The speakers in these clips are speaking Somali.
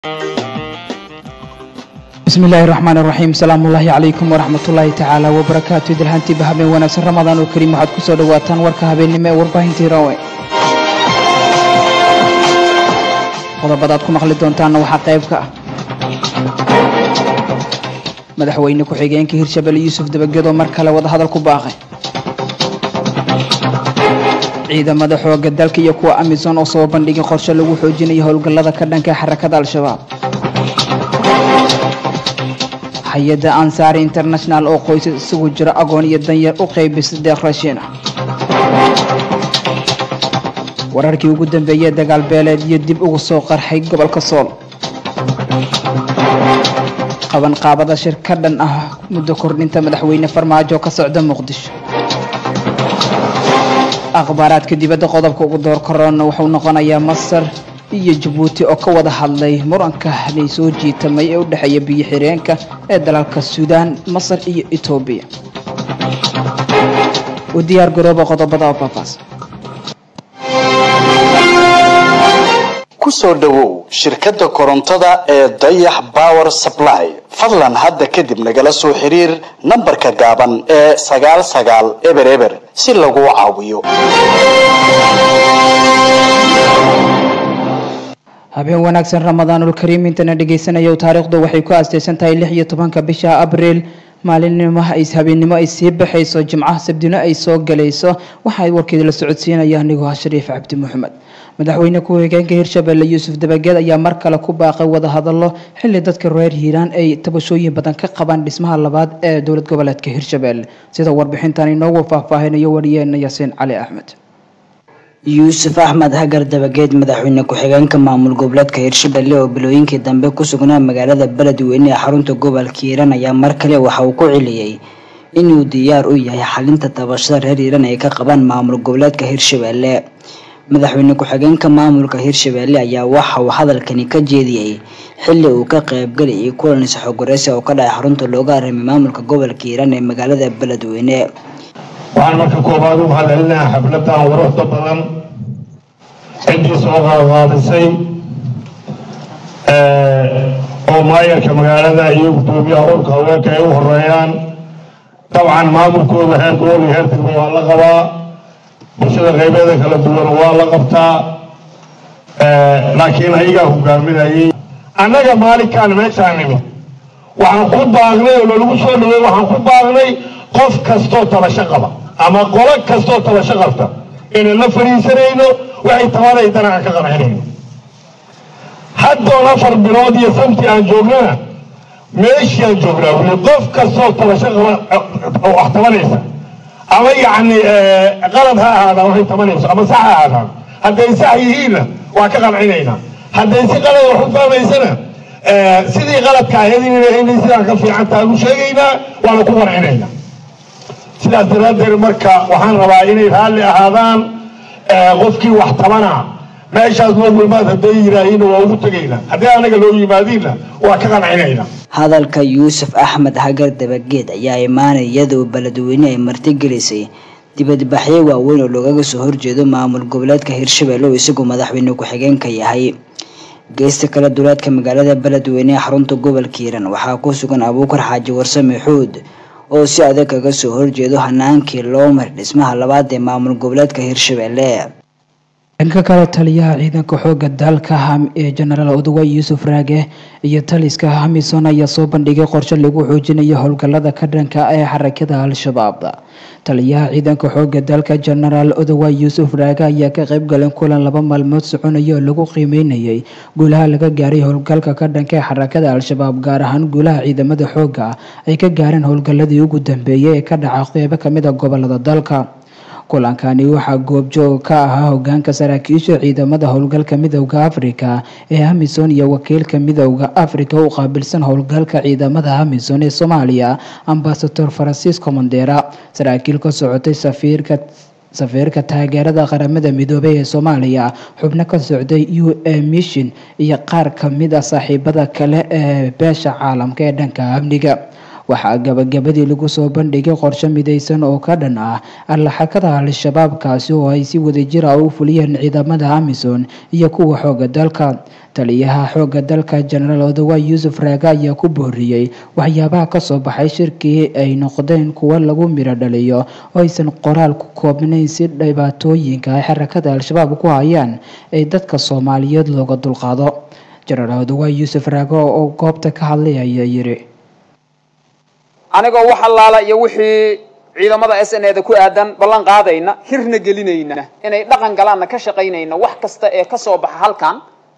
bismi illaahi raxmaan raxiim salaamu ullaahi calaykum waraxmatullaahi tacaala wabarakaatu idilhaantiiba habeen wanaagsan ramadaan oo kariim waxaad ku soo dhowaataan warka habeennimo ee warbaahintii rawe qodobadaad ku maqli doontaanna waxaa qayb ka ah madaxweyne ku-xigeenka hirshabelle yuusuf dabagedo mar kale wadahadal ku baaqay ciidamada xooga dalka iyo kuwa amisom oo soo bandhigay qorshe lagu xoojinayo howlgallada ka dhanka xarakada al-shabaab hay-adda ansaari international oo qoysas isugu jira agoon iyo danyar u qaybisay deeq rashiina wararkii ugu dambeeyey dagaal beeleed iyo dib ugu soo qarxay gobolka sool qabanqaabada shir ka dhan ah muddo kordhinta madaxweyne farmaajo ka socda muqdisho akhbaaraadka dibadda qodobka ugu door korona wuxuu noqonayaa masar iyo jabuuti oo ka wada hadlay muranka lay soo jiitamay ee u dhexeeya biyo xireenka ee dalalka suudaan masar iyo etoobiya u diyaar garooba qodobada babaas ku soo dhowow shirkadda korontada ee dayax power supply fadlan hadda kadib nagala soo xiriir nambarka gaaban ee sagaal sagaal eber eber si laguu caawiyo habeen wanaagsan ramadaanul kariim intana dhegaysanaya taariikhdu waxay ku aastaysan tahay lix iyo tobanka bisha abriil maalinimo habeennimo ay sii baxayso jimcaha sabdino ay soo galayso waxaa warkeeda la socodsiinaya anigoo ah shariif cabdi maxamed madaxweyne ku-xigeenka hirshabelle yuusuf dabageed ayaa mar kale ku baaqay wadahadalo xili dadka reer hiiraan ay tabashooyin badan ka qabaan dhismaha labaad ee dowlad goboleedka hirshabelle sida warbixintan inoogu faahfaahinayo wariyeena yaasiin cali axmed yuusuf axmed hagar dabageed madaxweyne ku-xigeenka maamul goboleedka hirshabelle oo bilooyinkii dambe ku sugnaa magaalada beledweyne ee xarunta gobolka hiiraan ayaa mar kale waxa uu ku celiyey inuu diyaar u yahay xalinta tabashada reer hiiraan ay ka qabaan maamul goboleedka hirshabelle madaxweyne ku-xigeenka maamulka hirshabelle ayaa waxa uu hadalkani ka jeediyey xili uu ka qaybgalayay kulan isxogoreysi oo ka dhacay xarunta looga arrimay maamulka gobolka hiiraan ee magaalada beledweyne waxaan marka koobaad u mahadcelinaha xafladan waruxda badan ciddii soo qaadqaadisay oo maayarka magaalada iyo guddoomiyaha urka haweenka ay u horeeyaan dabcan maamulkooda heer gobol iyo heer degmo waa la qabaa bulshada qaybeeda kala duwan waa la qabtaa laakiin ayagaa hogaaminayay annaga maalinkaan meeshaan nimi waxaan ku baaqnay oo lalagu soo dhawey waxaan ku baaqnay qof kastoo tabasho qaba ama qolo kastoo tabasho qabta inaan la fadhiisanayno waxay tabanaydana aan ka qancinayno haddoon afar bilood iyo samti aan joognana meeshii aan joognaa wuli qof kastoo tabasho qaba wax tabanaysa ama yacni qalad ha ahaadaan waxay tabanayso ama sax ha ahaadaan hadday sax yihiinna waa ka qancinaynaa hadday si qalad wax u fahmaysana sidii qaladka ahayd inay sidaan ka fiican tahay u sheegaynaa waana ku qancinaynaa sidaas daraaddeed marka waxaan rabaa inay raalli ahaadaan qofkii wax tabana meeshaas loo yimaad hadday yidhaahiinna waa ugu tegaynaa haddii anaga loo yimaadiinna waa ka qancinaynaa hadalka yuusuf axmed hagar dabageed ayaa imaanay iyadoo beledweyne ay martigelisay dibadbaxyo waaweyn oo loogaga soo horjeedo maamul goboleedka hirshabelle oo isagu madaxweyne ku-xigeenka yahay geesta kale duleedka magaalada beledweyne ee xarunta gobolka hiiraan waxaa ku sugan abuukar xaaji warsame xuud oo si adag kaga soo horjeedo hanaankii loo maray dhismaha labaad ee maamul goboleedka hirshabelle dhanka kale taliyaha ciidanka xooga dalka ee jenaraal odawa yuusuf raage iyo taliska hamisom ayaa soo bandhigay qorshe lagu xoojinayo howlgallada ka dhanka ee xarakada al-shabaab taliyaha ciidanka xooga dalka jenaraal odawa yuusuf raage ayaa ka qayb galeen kulan laba maalmood soconaya oo lagu qiimeynayay guulaha laga gaaray howlgalka ka dhanka ee xarakada al-shabaab gaar ahaan guulaha ciidamada xooga ay ka gaareen howlgalladii ugu dambeeyay ee ka dhaca qeybo kamid a gobolada dalka kulankani waxaa goobjoog ka ahaa hogaanka saraakiisha ciidamada howlgalka midowda afrika ee hamison iyo wakiilka midowda afrika u qaabilsan howlgalka ciidamada hamison ee soomaaliya ambasador francisco mondera saraakiil ka socotay safiirka safiirka taageerada qaramada midoobay ee soomaaliya xubno ka socday u a mission iyo qaar kamid a saaxiibada kale ee beesha caalamka ee dhanka amniga waxaa gabagabadii lagu soo bandhigay qorshe midaysan oo ka dhan ah allaxakada al-shabaab kaasi oo ay si wadajir ah u fuliyeen ciidamada amisom iyo kuwa xooga dalka taliyaha xooga dalka jenaraal odawa yuusuf raage ayaa ku booriyey waxyaabaha kasoo baxay shirkii ay noqdeen kuwo lagu miro dhaliyo oo aysan qoraal ku koobnayn si dhibaatooyinka ay xarakada al-shabaab ku hayaan ee dadka soomaaliyeed looga dulqaado jenaraal odawa yuusuf raage oo goobta ka hadlay ayaa yiri anigoo wax allaala iyo wixii ciidamada s n eda ku aadan ballan qaadayna hirna gelinayna inay dhaqan galaanna ka shaqaynayna wax kasta ee kasoo baxa halkan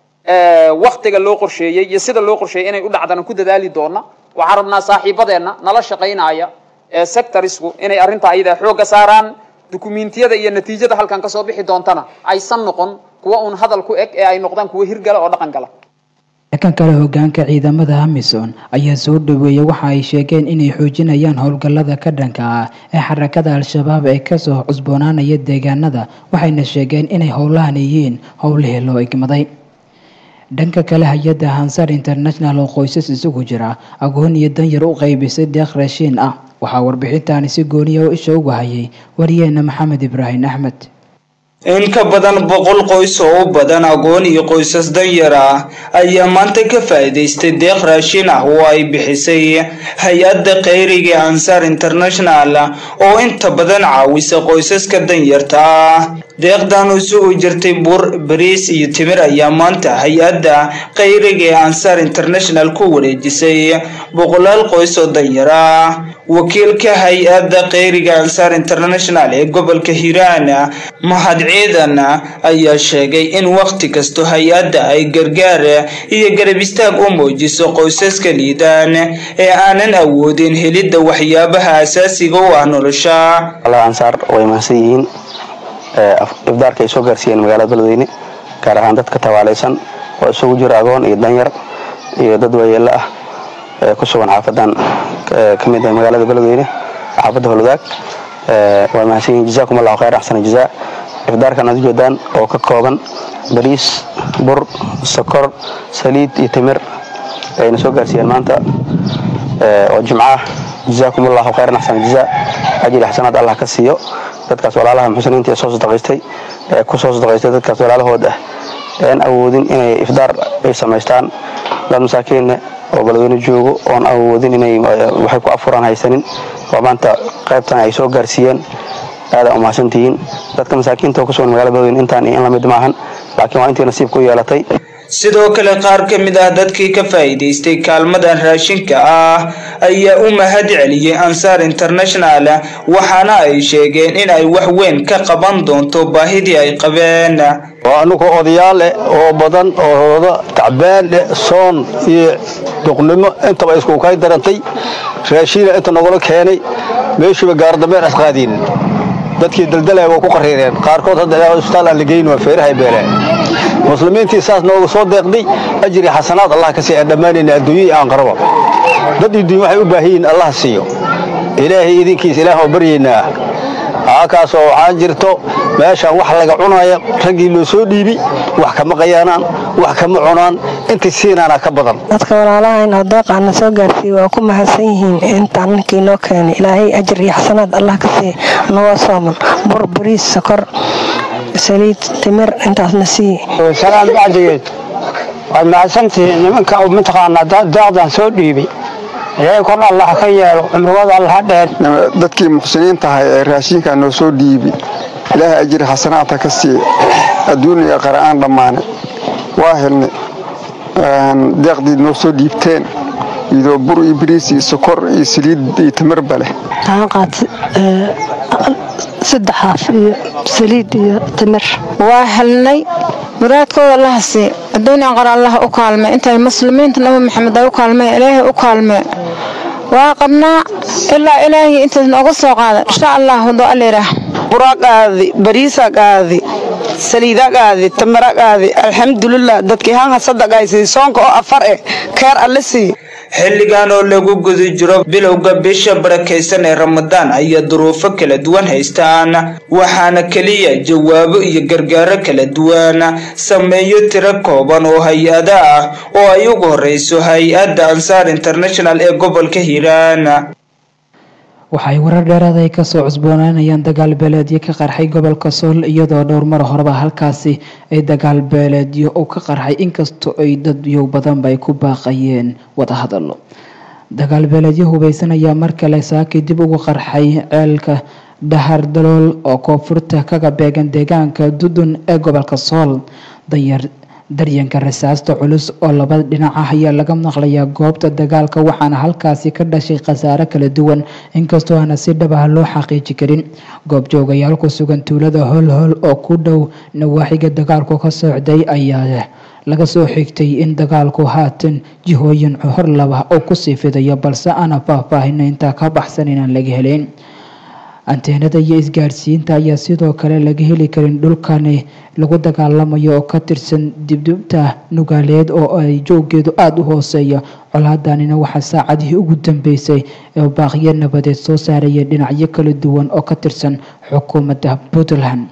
waktiga loo qorsheeyey iyo sida loo qorsheeyey inay u dhacdana ku dadaali doona waxaan rabnaa saaxiibadeenna nala shaqaynaya ee sectorisku inay arrinta ayadaa xoogga saaraan dukumiintiyada iyo natiijada halkan kasoo bixi doontana aysan noqon kuwa uun hadal ku eg ee ay noqdaan kuwa hirgala oo dhaqan gala kan kale hogaanka ciidamada amisom ayaa soo dhaweeyay waxa ay sheegeen inay xoojinayaan howlgallada ka dhanka ah ee xarakada al-shabaab ee kasoo cusboonaanaya deegaanada waxayna sheegeen inay howlahan yihiin howlihii loo igmaday dhanka kale hay-adda hansar international oo qoysas isugu jira agoon iyo danyar u qaybisay deeq raashiin ah waxaa warbixintaani si gooniya oo isha uga hayay wariyeena maxamed ibraahim axmed in ka badan boqol qoys oo u badan agoon iyo qoysas danyar ah ayaa maanta ka faa'iidaystay deeq raashin ah oo ay bixisay hay-adda kheyriga ansar international oo inta badan caawisa qoysaska danyarta ah deeqdan isugu jirtay bur bariis iyo timir ayaa maanta hay-adda kheyriga ee ansar international ku wareejisay boqolaal qoys oo danyar ah wakiilka hay-adda kheyriga ansar international ee gobolka hiiraan mahad ciidan ayaa sheegay in wakhti kasto hay-adda ay gargaar iyo garab istaag u muujiso qoysaska liidaan ee aanan awoodin helidda waxyaabaha asaasiga u ah nolosha ansaar way mahadsan yihiin ifdaarka ay soo gaarsiiyeen magaalada beledweyne gaar ahaan dadka tabaalaysan oo isugu jira agoon iyo danyar iyo dad waayeelo ah ee ku sugan xaafadan ka mid ah magaalada beledweyne xaafadda holwadaag waa mahadsan yihiin jazaakum allahu khayr axsana jazaa ifdaarkan aad ujeedaan oo ka kooban bariis bur sokor saliid iyo timir ayna soo gaarsiiyeen maanta oo jimco ah jazaakum allahu khayran axsana jazaa ajri xasanaad allah ka siiyo dadkaas walaalaha muxsiniinta ee soo sadaqaystay ee ku soo sadaqaystay dadkaas walaalahood ah een awoodin inay ifdaar ay samaystaan dad masaakiinne oo beledweyne joogo oon awoodin inay waxay ku afuraan haysanin oo maanta qaybtan ay soo gaarsiiyeen aada umahadsantihiin dadka masaakiinta oo ku sugan magaalada beledweyne intaan in lamid maahan laakiin waa intii nasiib ku yeelatay sidoo kale qaar ka mid ah dadkii ka faa'iidaystay kaalmadan raashinka ah ayaa u mahad celiyey ansaar international waxaana ay sheegeen in ay wax weyn ka qaban doonto baahidii ay qabeen waa anugu odayaal leh oo badan oo hooda tacbaan leh soon iyo duqnimo intaba isku kay darantay raashiina inta nagula keenay meeshuuba gaardameen asqaadiin dadkii daldalaya waa ku qariireen qaarkood hadda ilaa isbitaal aan la geyn waa feerahay beeleen muslimiintii saas nooga soo deeqday ajri xasanaad allah ka siiya dhammaanayna adduunya iyo aanqaraba dad iyo dunya waxay u baahan yihiin allah siiyo ilaahay idinkiisa ilaah oo baryaynaa halkaasoo waxaan jirto meeshaan wax laga cunaya raggii loo soo dhiibi wax kama qayaanaan wax kama cunaan intii siinaana ka badan dadka walaalahayn oo deeqaana soo gaarsiiyey waa ku mahadsan yihiin intaan ninkii noo keenay ilaahay ajir iyo xasanaad allah ka siiya nagoo sooman bur bariis sokor saliid timir intaasna siiye salaan bacdigeed waad mahadsantihiin nimanka mataqaanaa deeqdan soo dhiibay ilaahay kor allah ka yeelo cumrigooda allah dheer dadkii muxsiniinta ahay ee raashinka noo soo dhiibi ilaahay ajri xasanaadka ka siiya adduun iyo qara'aan dhammaane waa helnay deeqdii noo soo dhiibteen iyadoo bur iyo bariis iyo sokor iyo saliid iyo timirba leh saddex haaf iyo saliid iyo timir waa helnay muraadkooda allaha sii adduuniya qar allah u kaalme intay muslimiinta nabi maxamed ay u kaalmeen ilaahay u kaalme waa qabnaa ilaa ilaahay intaas nooga soo qaada insha allah wado aliraah buraqaadi bariisaqaadi saliidaqaadi tamaraqaadi alxamdulilah dadkii hanha sadaqaysay soonka oo afar eh keer alle sii xilligan oo lagu guda jiro bilowga bisha barakaysan ee ramadaan ayaa duruufo kala duwan haystaan waxaana keliya jawaabo iyo gargaaro kala duwan sameeyo tiro kooban oo hay-ada ah oo ay ugu horeyso hay-adda ansaar international ee gobolka hiiraan waxay warar dheeraad ay kasoo cusboonaanayaan dagaal beeleedyo ka qarxay gobolka sool iyadoo dhowr mar horeba halkaasi ay dagaal beeleedyo uu ka qarxay inkastoo ay dadyow badanba ay ku baaqayeen wadahadalo dagaal beeleedyo hubeysan ayaa mar kale saakii dib ugu qarxay ceelka dhahar dalool oo koonfurta kaga beegan deegaanka dudun ee gobolka sool danyar daryanka rasaasta culus oo labada dhinac ah ayaa laga maqlayaa goobta dagaalka waxaana halkaasi ka dhashay khasaare kala duwan inkastoo aana si dhab ah loo xaqiiji karin goobjoogayaal ku sugan tuulada holhol oo ku dhow nawaaxiga dagaalku ka socday ayaa laga soo xigtay in dagaalku haatan jihooyin hor laba oo kusii fidayo balse aana faahfaahina intaa ka baxsan inaan laga helayn anteenada iyo isgaadhsiinta ayaa sidoo kale laga heli karin dhulkani lagu dagaalamayo oo ka tirsan dibdibta nugaaleed oo ay jooggeedu aada u hooseeya colaadanina waxaa saacadihii ugu dambeysay ee baaqyo nabadeed soo saaraya dhinacyo kala duwan oo ka tirsan xukuumadda puntland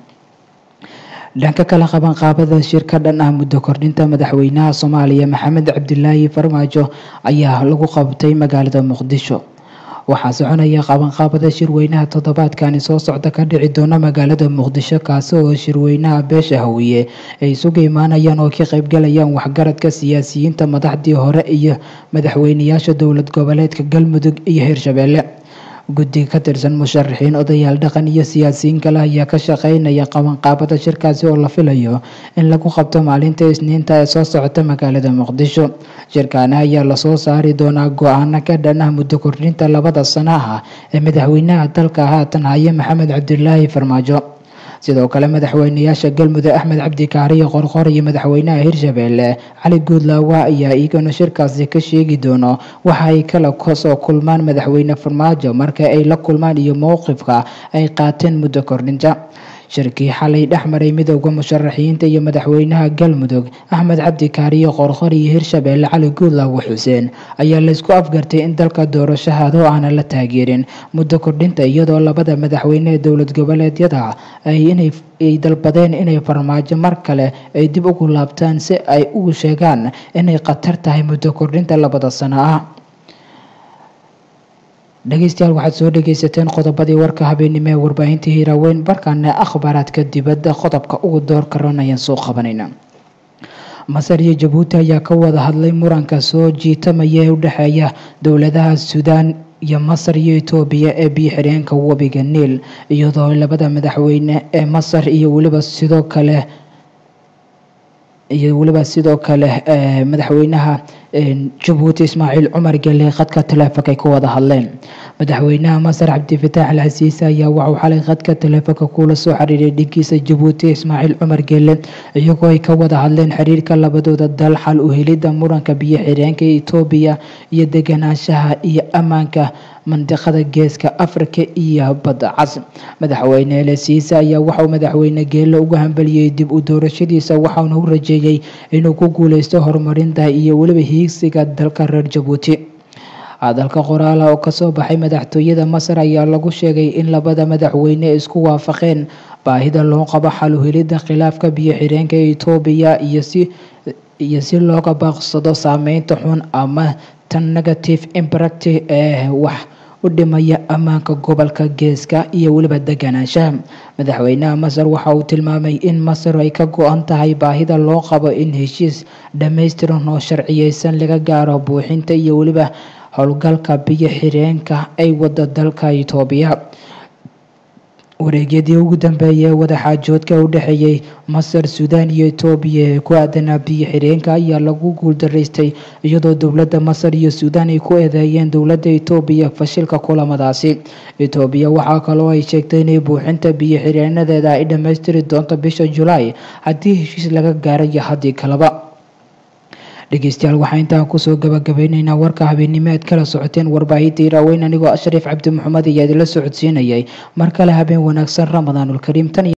dhanka kale qabanqaabada shirka dhan ah muddo kordhinta madaxweynaha soomaaliya maxamed cabdilaahi farmaajo ayaa lagu qabtay magaalada muqdisho waxaa soconaya qabanqaabada shirweynaha toddobaadkani soo socda ka dhici doona magaalada muqdisho kaasi oo shirweynaha beesha hawiye ay isugu imaanayaan oo ka qaybgalayaan waxgaradka siyaasiyiinta madaxdii hore iyo madaxweyneyaasha dowlad goboleedka galmudug iyo hirshabeelle guddi ka tirsan musharaxiin odayaal dhaqan iyo siyaasiyiin kale ayaa ka shaqeynaya qabanqaabada shirkaasi oo la filayo in lagu qabto maalinta isniinta ee soo socota magaalada muqdisho shirkaani ayaa lasoo saari doonaa go-aano ka dhan ah muddo kordhinta labada sano ah ee madaxweynaha dalka haatan haya maxamed cabdilaahi farmaajo sidoo kale madaxweyneyaasha galmudug axmed cabdi kaariyo qorqor iyo madaxweynaha hirshabeelle cali guudlaawa ayaa iyagana shirkaasi ka sheegi doono waxa ay kala soo kulmaan madaxweyne farmaajo marka ay la kulmaan iyo mowqifka ay qaateen muddo kordhinta shirkii xalay dhex maray midowda musharaxiinta iyo madaxweynaha galmudug axmed cabdi kaariyo qorqor iyo hirshabeelle cali guudlaawo xuseen ayaa laysku afgartay in dalka doorashahado aanan la taageerin muddo kordhinta iyadoo labada madaxweyne ee dowlad goboleedyada ay dalbadeen inay farmaajo mar kale ay dib ugu laabtaan si ay ugu sheegaan inay khatar tahay muddo kordhinta labada sano ah dhegeystayaal waxaad soo dhegeysateen qodobadii warka habeenimo ee warbaahinta hiiraaweyn barkaana akhbaaraadka dibadda qodobka ugu door karan ayaan soo qabanayna masar iyo jabuuti ayaa ka wada hadlay muranka soo jiitamaya ee u dhexeeya dowladaha suudaan iyo masar iyo etoobiya ee biyo xireenka webiga niil iyadoo labada madaxweyne ee masar iyo weliba sidoo kale iyo weliba sidoo kale madaxweynaha jabuuti ismaaciil cumar gele khadka taleefonka ay ku wada hadleen madaxweynaha masar cabdifitaax al xasiise ayaa waxuu xalay khadka taleefonka kula soo xiriiray dhinkiisa jabuuti ismaaciil cumar gele iyagoo ay ka wada hadleen xiriirka labadooda dal xal u helidda muranka biyo xireenka etoobiya iyo deganaanshaha iyo ammaanka mandiqada geeska afrika iyo badda cas madaxweyne lesiise ayaa waxauu madaxweyne geele uga hambaliyey dib u doorashadiisa waxauna u rajeeyey inuu ku guuleysto horumarinta iyo weliba hiigsiga dalka reer jabuuti hadalka qoraala oo kasoo baxay madaxtooyada masar ayaa lagu sheegay in labada madaxweyne isku waafaqeen baahida loo qabo xal u helidda khilaafka biyo xireenka etoobiya iyo si iyo si looga baaqsado saameynta xun ama tan negative impact ee wax u dhimaya ammaanka gobolka geeska iyo weliba deganaanshaha madaxweynaha masar waxa uu tilmaamay in masar ay ka go-an tahay baahida loo qabo in heshiis dhammaystiran oo sharciyeysan laga gaaro buuxinta iyo weliba howlgalka biyo xireenka ay wada dalka itoobiya wareegyadii ugu dambeeyay ee wadaxaajoodka u dhexeeyey masar suudaan iyo etoobiya ee ku aadanaa biyo xireenka ayaa lagu guuldaraystay iyadoo dowladda masar iyo suudaan ay ku eedeeyeen dowladda etoobiya fashilka kulamadaasi etoobiya waxaa kaloo ay sheegtay inay buuxinta biyo xireenadeeda ay dhammaystiri doonto bisha julaay haddii heshiis laga gaarayo haddii kaleba dhegeystayaal waxaa intaan kusoo gabagabeyneynaa warka habeennimo aad kala socoteen warbaahinta iraaweyn anigoo ashariif cabdi maxamed ayaa idinla socodsiinayay mar kale habeen wanaagsan ramadaanulkariim tan